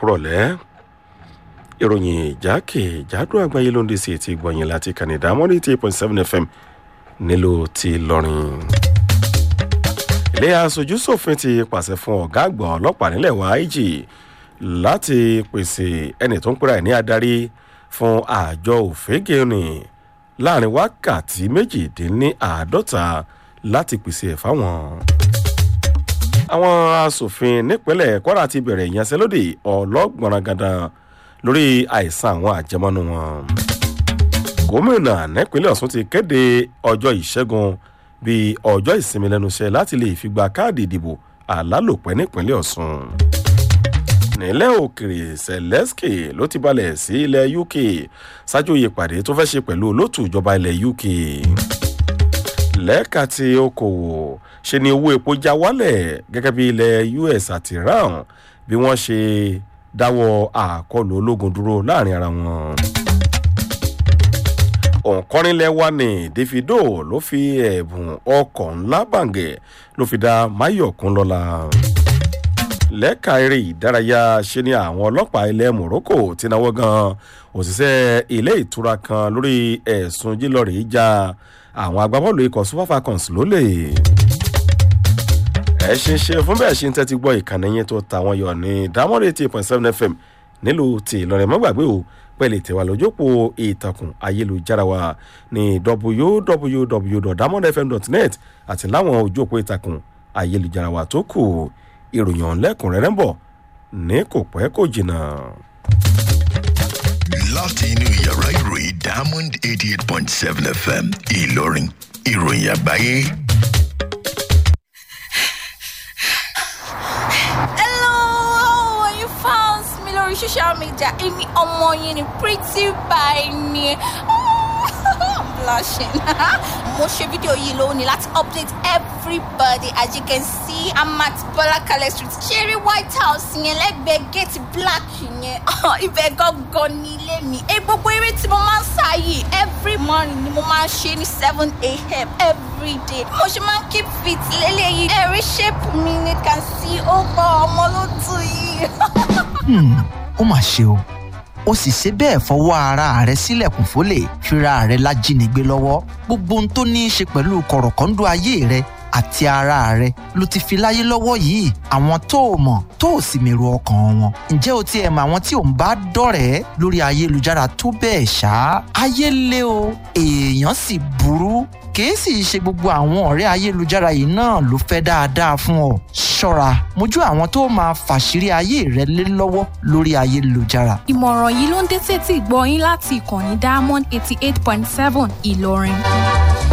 kúrọ̀lẹ́ ìròyìn ìjákèjádò àgbáyé ló ń dé sí etí gbọ̀nyìn láti kànìdá mọ́rí eight point seven fm nílò ti lọ́rin. ilé aṣojú ṣòfin ti pàṣẹ fún ọ̀gá àgbà ọlọ́pàá nílẹ̀ wa ig láti pèsè ẹni tó ń pera ẹ̀ ní adarí fún àjọ òfégèènì láàrin wákàtí méjìdínláàádọ́ta láti pèsè ẹ̀ fáwọn. àwọn asòfin nípínlẹ̀ kwara ti bẹ̀rẹ̀ ìyanṣẹ́lódì ọlọ́gbọ̀nrangandàn lórí àìsàn àwọn àjẹmọ́nú wọn. gómìnà nípínlẹ̀ ọ̀sùn ti kéde ọjọ́ ìṣẹ́gun bíi ọjọ́ ìsinmi lẹ́nu iṣẹ́ láti lè fi gba káàdì ìdìbò àlálòpẹ́ nípínlẹ̀ ọ̀sùn. nílẹ̀ òkèrè zelensky ló ti balẹ̀ sí ilẹ̀ uk ṣáájú ìpàdé tó fẹ́ ṣe pẹ̀lú olóòtú ìjọba ilẹ̀ uk. lẹ́ka tí okòwò ṣe ni owó epo já wálẹ̀ gẹ́gẹ́ bí ilẹ̀ us àti iran bí wọ́n ṣe dáwọ́ àkọlù ológun dúró láàrin ara wọn. òǹkọ́rinlẹ̀ wa ní davido ló fi ẹ̀bùn ọkọ̀ ńlá bàǹgẹ̀ ló fi dá mayọ̀kún lọ́la. lẹ́ka eré ìdárayá ṣe ni àwọn ọlọ́pàá ilẹ̀ morocco ti náwó gan òṣìṣẹ́ ilé ìtura kan lórí ẹ̀sùn jílọ̀rì já àwọn agbábọ́ọ̀lù ikọ̀ super falcons lólè ẹ ṣe ń ṣe fún bẹ́ẹ̀ ṣe ń tẹ́tí gbọ́ ìkànnì yẹn tó ta wọn yọ ní dámọ́rẹ́ eighty point seven fm nílùú ti ìlọrin mọ́gbàgbé o pẹ̀lú ìtẹ̀wà lójópò ìtàkùn ayélujára wa ní www.damondfm.net àti láwọn ojópò ìtàkùn ayélujára wa tó kù ìròyìn ọ̀nlẹ́kùnrẹ́rẹ́ ń bọ̀ ní kò pẹ́ kò jìnnà. láti inú yàrá ìròyìn diamond eighty eight point seven fm ìlọrin ìròyìn àgbáyé. lórí social media èmi ọmọ yín ni pretty by ni blushing mo ṣe fídíò yìí lónìí láti update everybody as you can see i'm at bọlákalẹ street ṣeré white house yẹn lẹ́gbẹ̀ẹ́ gate black yẹn ibẹ̀ gangan ní ilé mi ẹ gbogbo eré tí mo máa ń sá yìí every morning ni mo máa ń ṣe ní seven a.m. every day mo ṣe máa ń keep fit lélẹ́yìí ẹ̀rí shape mi ni can see ó gbọ́ ọmọ ló tù yìí ó mà ṣe o ó sì ṣe bẹ́ẹ̀ fọwọ́ ara rẹ̀ sílẹ̀kùn fólè fira rẹ̀ lájínigbé lọ́wọ́ gbogbo ohun tó ní í ṣe pẹ̀lú kọ̀rọ̀kọ́ńdú ayé rẹ̀ àti ara rẹ̀ ló ti fi láyé lọ́wọ́ yìí àwọn tó o mọ̀ tó o sì mèrò ọkàn wọn ǹjẹ́ o ti ẹ̀ mọ àwọn tí ò ń bá dọ̀rẹ́ lórí ayélujára tó bẹ́ẹ̀ ṣá ayé lé o èèyàn sì burú kìí sì ṣe gbogbo àwọn ọ̀rẹ́ ayélujára yìí náà ló fẹ́ dáadáa fún ọ ṣọ́ra mójú àwọn tó máa fàṣírí ayé rẹ lé lọ́wọ́ lórí ayélujára. ìmọ̀ràn yìí ló ń dé tètè gbọ́ yín láti ìkànnì diamond eighty eight point seven ìlọrin.